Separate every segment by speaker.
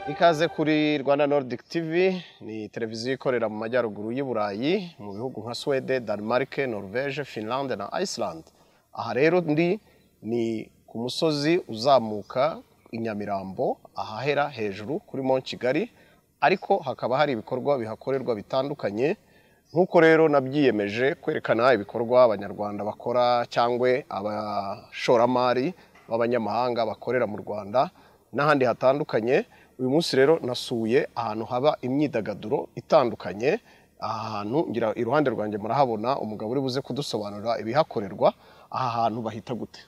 Speaker 1: ikaze kuri Rwanda Nordic TV ni televiziyo ikorera mu majyaruguru y'i Burayi mu bihugu nka Swede, Denmark, Norvège, Finland na Iceland. Aha rero ndi ni ku musozi uzamuka i Nyamirambo ahahera hejuru kuri Mont Kigali ariko hakaba hari ibikorwa bihakorerwa bitandukanye nk'uko rero nabyiyemeje kwerekana ibikorwa abanyarwanda bakora cyangwa abashoramari b'abanyamahanga bakorera mu Rwanda n'ahandi hatandukanye uyu munsi rero nasuye ahantu haba imyidagaduro itandukanye aha hantu ngira iruhande rwanjye murahabona umugabo uri buze kudusobanurira ibihakorerwa aha hantu bahita gute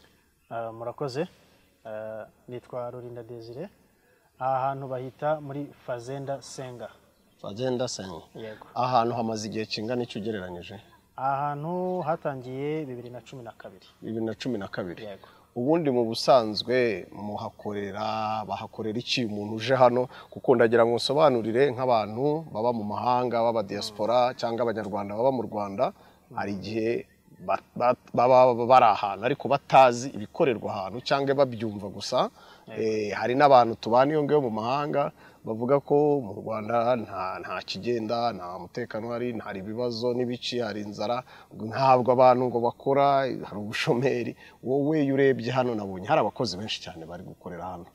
Speaker 2: Ah, murakoze Ah, nitwa rurinda desire aha hantu bahita muri fazenda senga
Speaker 1: fagenda senga
Speaker 2: yego
Speaker 1: aha hantu hamaze igihe kingana icyo ugereranyije
Speaker 2: aha hantu hatangiye bibiri na cumi na kabiri
Speaker 1: bibiri na cumi na kabiri
Speaker 2: yego
Speaker 1: ubundi mu busanzwe muhakorera bahakorera iki umuntu uje hano kuko ndagira ngo nsobanurire nk'abantu baba mu mahanga b'abadiyasipora cyangwa abanyarwanda baba mu rwanda hari igihe ba- ba- baba bari ahantu ariko batazi ibikorerwa ahantu cyangwa babyumva gusa Eh, hari n'abantu tubana iyo ngiyo mu mahanga bavuga ko mu rwanda nta nta kigenda nta mutekano hari hari ibibazo n'ibici hari inzara ntabwo abantu ngo bakora hari ubushomeri wowe iyo urebye hano nabonye hari abakozi benshi cyane bari gukorera hano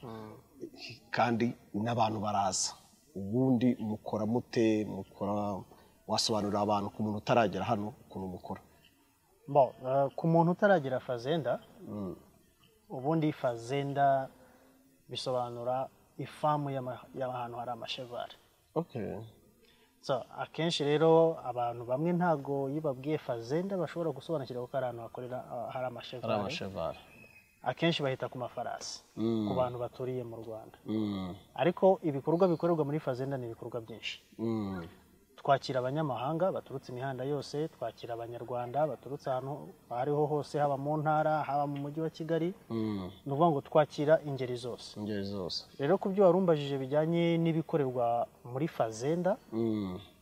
Speaker 1: kandi n'abantu baraza ubundi mukora mute mukora wasobanurira abantu ku muntu utaragera hano ukuntu mukora
Speaker 2: bon ah, ku muntu utaragira fazenda ubundi fazenda bisobanura ifamu y'ama- y'ahantu hari amashevari so akenshi rero abantu bamwe ntago iyo babwiye fazenda bashobora gusobanukirwa ko ari ahantu hakorera ah, hari amashevari
Speaker 1: amashevare
Speaker 2: akenshi bahita ku mafarasi ku bantu baturiye mu rwanda ariko ibikorwa bikorerwa muri fazenda ni ibikorwa byinshi twakira abanyamahanga baturutse imihanda yose twakira abanyarwanda baturutse ahantu aho ariho hose haba mu ntara haba mu mujyi wa kigali ni ukuvuga ngo twakira ingeri zose
Speaker 1: ingeri zose
Speaker 2: rero ku byo warumbajije bijyanye n'ibikorerwa muri fazenda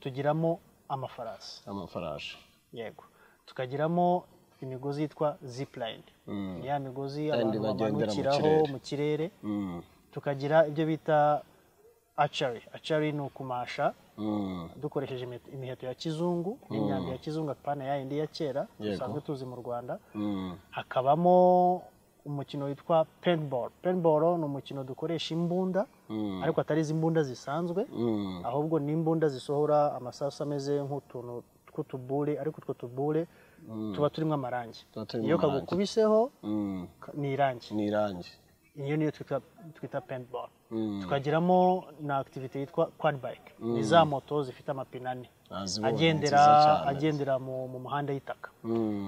Speaker 2: tugiramo amafarasi
Speaker 1: amafarashi
Speaker 2: yego tukagiramo imigozi yitwa zipline ni ya migozi abantu
Speaker 1: bagendera mu
Speaker 2: bamanukiraho
Speaker 1: kirere.
Speaker 2: mu kirere tukagira ibyo bita acari acari ni ukumasha dukoresheje imi- imiheto ya kizungu n'imyambi ya kizungu apana ya yindi ya kera
Speaker 1: Yego.
Speaker 2: dusanzwe tuzi mu rwanda hakabamo umukino witwa paintball paintball ni umukino dukoresha imbunda ariko atari izi mbunda zisanzwe ahubwo ni imbunda zisohora amasasu ameze nk'utuntu tw'utubure ariko utwo tubure tuba turimo amarangi
Speaker 1: Tuba turimo
Speaker 2: iyo
Speaker 1: amarangi.
Speaker 2: kagukubiseho ka- ni irangi
Speaker 1: ni irangi
Speaker 2: iyo niyo twita twita paintball tukagiramo na activity yitwa quad bike ni za moto zifite amapine ane
Speaker 1: Nazibonye,
Speaker 2: agendera
Speaker 1: nziza cyane.
Speaker 2: agendera mu, mu muhanda y'itaka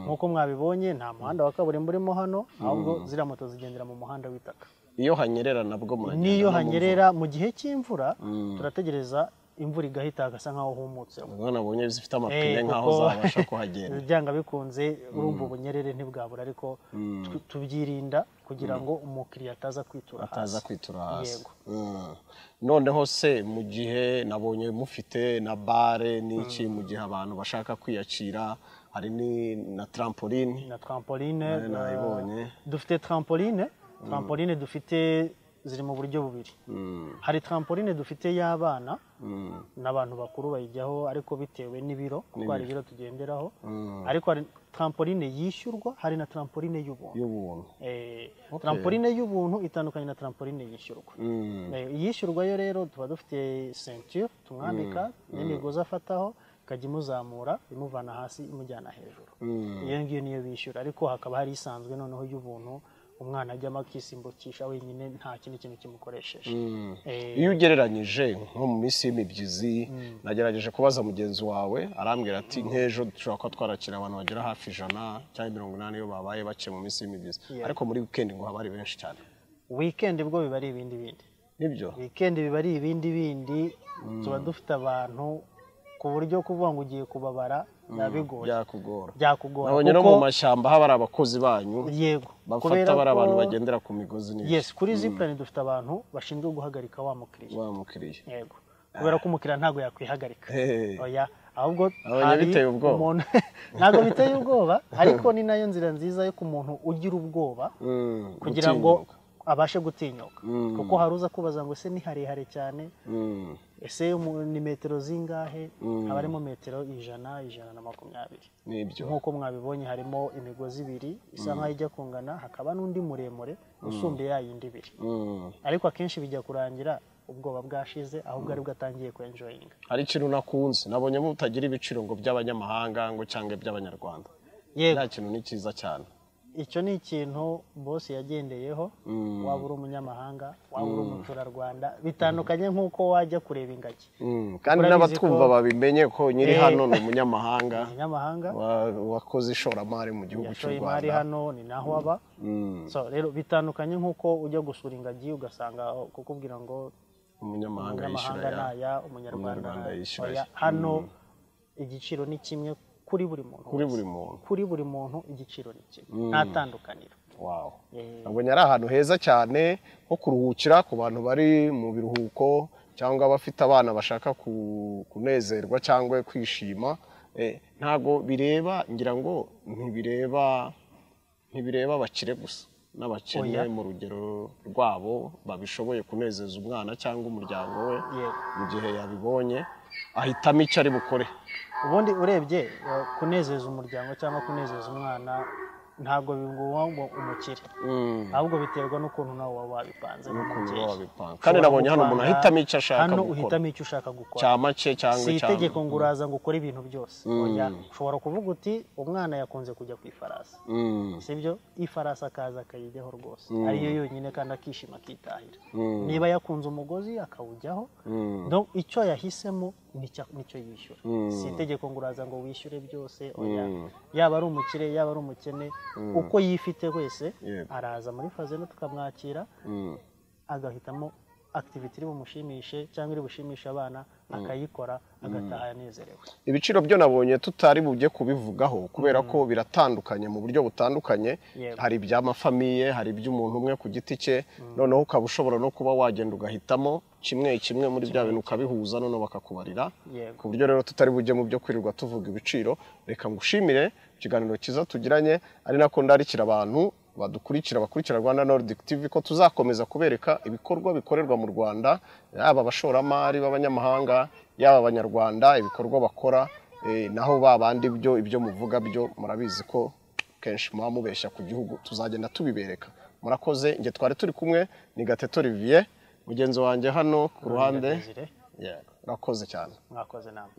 Speaker 2: nk'uko mwabibonye nta muhanda wa kaburimbo urimo hano ahubwo ziriya moto zigendera mu muhanda w'itaka
Speaker 1: iyo hanyerera nabwo muragenda
Speaker 2: n'iyo
Speaker 1: no mu
Speaker 2: hanyerera mu gihe cy'imvura turategereza imvura igahita hagasa nk'aho humutse
Speaker 1: ubwo nabonye zifite
Speaker 2: Eh,
Speaker 1: amapine nk'aho
Speaker 2: kuko-
Speaker 1: zabasha kuhagenda
Speaker 2: byanga bikunze urumva ubunyerere ntibwabura ariko tu- tubyirinda kugira ngo umukiriya ataza kwitura
Speaker 1: ataza
Speaker 2: hasi.
Speaker 1: kwitura hasi
Speaker 2: Yego.
Speaker 1: Mm. noneho se mu gihe nabonye mufite na bare n'iki mu gihe abantu bashaka kwiyakira hari ni na trampoline
Speaker 2: na trampoline
Speaker 1: Nayo
Speaker 2: eh,
Speaker 1: nayibonye.
Speaker 2: dufite trampoline trampoline dufite ziri mu buryo bubiri hari trampoline dufite y'abana n'abantu bakuru bayijyaho ariko bitewe n'ibiro kuko hari ibiro tugenderaho ariko hari trampoline yishyurwa hari na trampoline y'ubuntu
Speaker 1: y'ubuntu
Speaker 2: Eh,
Speaker 1: Okay.
Speaker 2: trampoline y'ubuntu itandukanye na trampoline yishyurwa
Speaker 1: Mm.
Speaker 2: Eh, iyishyurwa yo rero tuba dufite ceinture tumwambika n'imigozi afataho ikajya imuzamura imuvana hasi imujyana hejuru iyo ngiyo niyo bishyura ariko hakaba hari isanzwe noneho y'ubuntu umwana ajyamo akisimbukisha wenyine nta kindi kintu kimukoresheje Eh,
Speaker 1: iyo ugereranyije nko mu minsi y'imibyizi nagerageje kubaza mugenzi wawe arambwira ati nk'ejo dushobora kuba twarakira abantu bagera hafi ijana cyangwa mirongo inani iyo babaye bake mu minsi y'imibyizi
Speaker 2: Yeah.
Speaker 1: ariko muri wikendi ngo haba ari benshi cyane
Speaker 2: weekend bwo biba ari ibindi bindi
Speaker 1: nibyo
Speaker 2: weekend biba ari ibindi bindi tuba dufite abantu ku buryo kuvuga ngo ugiye kubabara biba bigoye
Speaker 1: byakugora
Speaker 2: byakugora
Speaker 1: nabonye no
Speaker 2: kuko-
Speaker 1: mu mashyamba haba hari abakozi banyu
Speaker 2: yego
Speaker 1: bafata
Speaker 2: kubera
Speaker 1: bari abantu
Speaker 2: ko-
Speaker 1: bagendera ku migozi neza
Speaker 2: yes kuri zipline dufite abantu bashinzwe guhagarika wa mukiriya
Speaker 1: wa mukiriya
Speaker 2: yego kubera ko umukiriya ntabwo yakwihagarika
Speaker 1: Hey.
Speaker 2: oya ahubwo
Speaker 1: Abonye biteye ubwoba.
Speaker 2: umuntu ntabwo biteye ubwoba ariko ni nayo nzira nziza yo ku muntu ugira ubwoba kugira ngo abashe gutinyuka kuko hari uza kubaza ngo ese ni harehare cyane ese umu- ni metero zingahe haba harimo metero ijana ijana na makumyabiri
Speaker 1: nibyo
Speaker 2: nk'uko mwabibonye harimo imigozi ibiri isa nk'aho ijya kungana hakaba n'undi muremure usumba ya yindi ibiri
Speaker 1: Mm.
Speaker 2: ariko akenshi bijya kurangira ubwoba bwashize aho bwari bwatangiye kwenjoyinga
Speaker 1: hari ikintu nakunze nabonye mutagira ibiciro ngo by'abanyamahanga ngo cyangwa iby'abanyarwanda
Speaker 2: yego
Speaker 1: nta kintu ni cyiza cyane
Speaker 2: icyo ni ikintu bose yagendeyeho waba uri umunyamahanga waba uri umuturarwanda bitandukanye nk'uko wajya kureba ingagi
Speaker 1: Mm, kandi
Speaker 2: Urabizi
Speaker 1: n'abatwumva
Speaker 2: ko-
Speaker 1: babimenye ko nyiri
Speaker 2: Eh.
Speaker 1: hano ni umunyamahanga
Speaker 2: umunyamahanga
Speaker 1: wa- wakoze ishoramari mu gihugu cy'u
Speaker 2: yashoye imari
Speaker 1: rwanda
Speaker 2: hano ni naho aba
Speaker 1: Mm,
Speaker 2: so rero bitandukanye nk'uko ujya gusura ingagi ugasanga kukubwira ngo
Speaker 1: umunyamahanga yishyura
Speaker 2: umunyamahanga
Speaker 1: ya
Speaker 2: naya umunyarwanda
Speaker 1: Umunyarwanda yishyura
Speaker 2: naya
Speaker 1: aya.
Speaker 2: hano igiciro ni kimwe kuri buri muntu
Speaker 1: kuri
Speaker 2: wese.
Speaker 1: buri muntu
Speaker 2: kuri buri muntu igiciro ni kimwe nta tandukaniro
Speaker 1: wawo
Speaker 2: Eh,
Speaker 1: nabonye ari ahantu heza cyane ho kuruhukira ku bantu bari mu biruhuko cyangwa abafite abana bashaka ku- kunezerwa cyangwa kwishima Eh, ntago bireba ngira ngo ntibireba ntibireba abakire gusa n'abakene
Speaker 2: Oya.
Speaker 1: mu rugero rwabo babishoboye kunezeza umwana cyangwa umuryango we
Speaker 2: yego
Speaker 1: mu gihe yabibonye ahitamo icyo ari bukore
Speaker 2: ubundi urebye eh, kunezeza umuryango cyangwa kunezeza umwana ntabwo bingwa ngo umukire
Speaker 1: Mm.
Speaker 2: ahubwo biterwa n'ukuntu nawe waba wabipanze
Speaker 1: Ukuntu
Speaker 2: nk'umubyeyi.
Speaker 1: baba babipanga. kandi nabonye hano umuntu
Speaker 2: Ushobora gupanga,
Speaker 1: ahitamo icyo ashaka
Speaker 2: hano
Speaker 1: gukora
Speaker 2: uhitamo icyo ushaka gukora
Speaker 1: cya make cyangwa
Speaker 2: si
Speaker 1: icyangwa
Speaker 2: itegeko ngo uraza ngo ukore ibintu byose Oya, ushobora kuvuga uti umwana yakunze kujya ku ifarasi
Speaker 1: Mm,
Speaker 2: sibyo ifarasi akaza akayijyaho rwose ariyo yonyine kandi akishima akitahira
Speaker 1: Mm.
Speaker 2: niba yakunze umugozi akawujyaho
Speaker 1: mm,
Speaker 2: Donc, icyo yahisemo nicyo nicyo yishyura
Speaker 1: Mm.
Speaker 2: si itegeko ngo uraza ngo wishyure byose oya
Speaker 1: Mm.
Speaker 2: yaba ari umukire yaba ari umukene uko yifite wese
Speaker 1: Yego.
Speaker 2: araza muri fazeno tukamwakira
Speaker 1: mm.
Speaker 2: agahitamo akitiviti iri bumushimishe cyangwa iri bushimishe abana akayikora agataha yanezerewe
Speaker 1: ibiciro byo nabonye tutari bujye kubivugaho kubera ko biratandukanye mu buryo butandukanye
Speaker 2: Yego.
Speaker 1: hari iby'amafamiye hari iby'umuntu umwe ku giti cye noneho ukaba ushobora no kuba wagenda ugahitamo kimwe kimwe muri bya bintu ukabihuza noneho bakakubarira
Speaker 2: Yego.
Speaker 1: ku buryo rero tutari bujye mu byo kwirirwa tuvuga ibiciro reka ngushimire ikiganiro cyiza tugiranye ari nako ndarikira abantu badukurikira bakurikira rwanda nordic tv ko tuzakomeza kubereka ibikorwa bikorerwa mu rwanda yaba abashoramari b'abanyamahanga yaba abanyarwanda ibikorwa bakora eh, naho babandi byo ibyo muvuga byo murabizi ko kenshi muba mubeshya ku gihugu tuzagenda tubibereka murakoze njye twari turi kumwe ni gateto olivier mugenzi wanjye hano ku ruhande
Speaker 2: Desire,
Speaker 1: Yeah, urakoze cyane
Speaker 2: mwakoze namwe